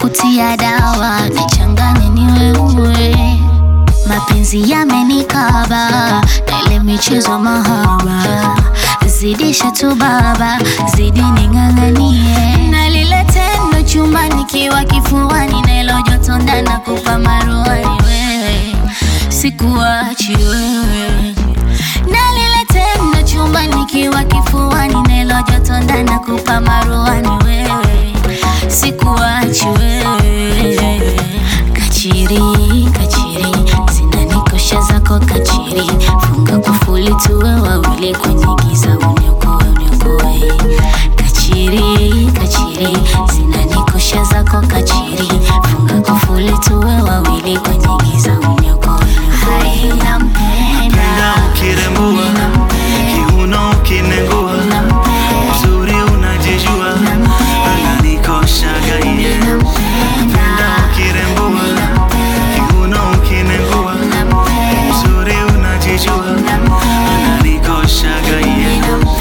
kutia dawa nichanganye niweue mapenzi yamenikaba na ile michezo mahaba zidisha tu baba zidi ning'ang'anie na lile tendo chumba nikiwa kifuani na ilo joto ndana kupa maruani wewe sikuachi wewe na lile tendo chumba nikiwa kifuani na ilo joto ndana kupa maruani wewe sikuachi wewe kachiri kachiri zinanikosha zako kachiri funga kufuli tuwe wawili kwenye giza uniokoe uniokoe kachiri kachiri zinanikosha zako kachiri funga kufuli tuwe wawili kwenye giza uniokoe hai nampenda Penda ukirembua kiuno ukinengua uzuri unajijua unanikoshaga iye Penda ukirembua kiuno ukinengua uzuri unajijua unanikoshaga iye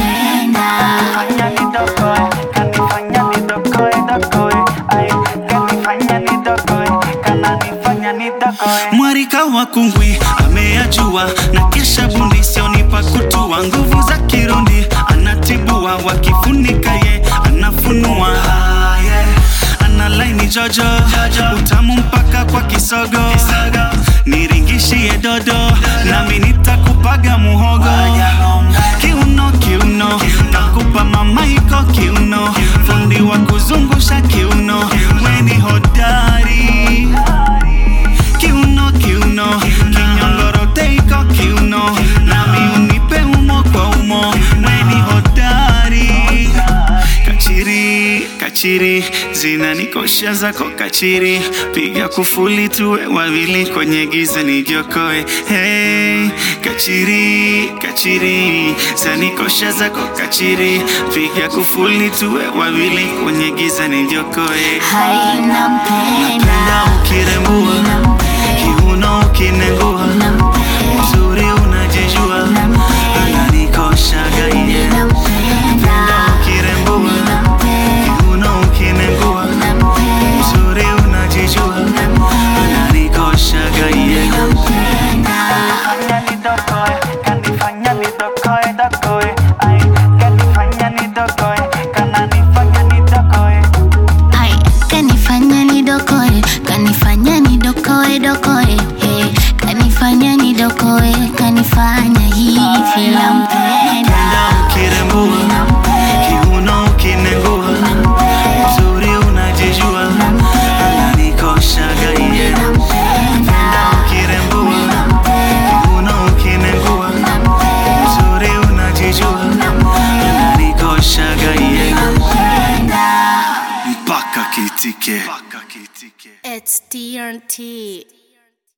Fanya nidokoe, kanifanya nidokoe, dokoe. Ay, kanifanya nidokoe, kananifanya nidokoe. Mwarika wa kungwi ameyajua na kesha bundi sionipa kutua nguvu za kirundi anatibua wakifunika ye anafunua Ah, yeah. ana laini jojo utamu mpaka kwa kisogo niringishie dodo nami nitakupaga muhogo kiuno kiuno takupa mamaiko kiuno fundi wa kuzungusha kiuno weni hodari kiuno kiuno kinyongoroteiko kiuno nami unipe umo kwa umo weni hodari kachiri kachiri zinanikosha zako kachiri piga kufuli tuwe wawili kwenye giza nijiokoe hey, kachiri kachiri zanikosha zako kachiri piga kufuli tuwe wawili kwenye giza nijiokoe hai nampenda Penda ukirembua kiuno ukinengua uzuri unajijua unanikoshaga iye Penda ukirembua kiuno ukinengua uzuri unajijua unanikoshaga iye Fanya nidokoe, kanifanya nidokoe, dokoe. Ay, kanifanya nidokoe, kananifanya nidokoe. Hai, kanifanya nidokoe kanifanya nidokoe dokoe hey, kanifanya nidokoe kanifanya hivi nampenda Penda ukirembua kiuno ukinengua uzuri unajijua unanikoshaga iye Penda ukirembua kiuno ukinengua uzuri unajijua unanikoshaga iye mpaka kitike It's TNT